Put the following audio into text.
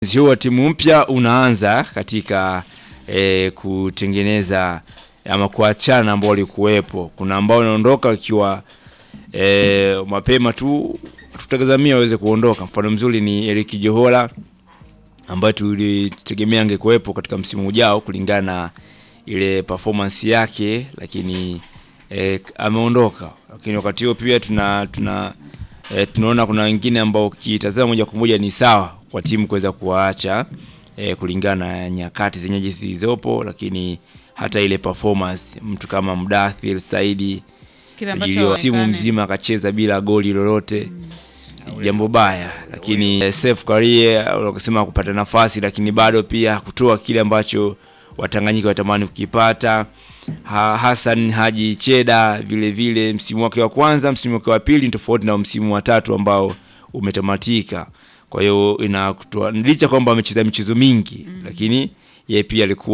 huu wa timu mpya unaanza katika e, kutengeneza ama kuachana na ambao walikuwepo. Kuna ambao wanaondoka wakiwa e, mapema tu, tutazamia waweze kuondoka. Mfano mzuri ni Eric Johora ambaye tulitegemea angekuwepo katika msimu ujao kulingana na ile performance yake, lakini e, ameondoka. Lakini wakati huo pia tuna tuna e, tunaona kuna wengine ambao ukitazama moja kwa moja ni sawa kwa timu kuweza kuwaacha e, kulingana na nyakati zenyewe zilizopo, lakini hata ile performance mtu kama Mdathir Saidi Kile ambacho sajiliwa simu haonekani. mzima akacheza bila goli lolote jambo baya, lakini eh, Seif Karie unasema kupata nafasi, lakini bado pia hakutoa kile ambacho Watanganyika watamani kukipata. Ha, Hassan Haji Cheda vile vile msimu wake wa kwanza, msimu wake wa pili ni tofauti na msimu wa tatu ambao umetamatika. Kwa hiyo inakutoa licha kwamba amecheza michezo mingi, lakini yeye pia alikuwa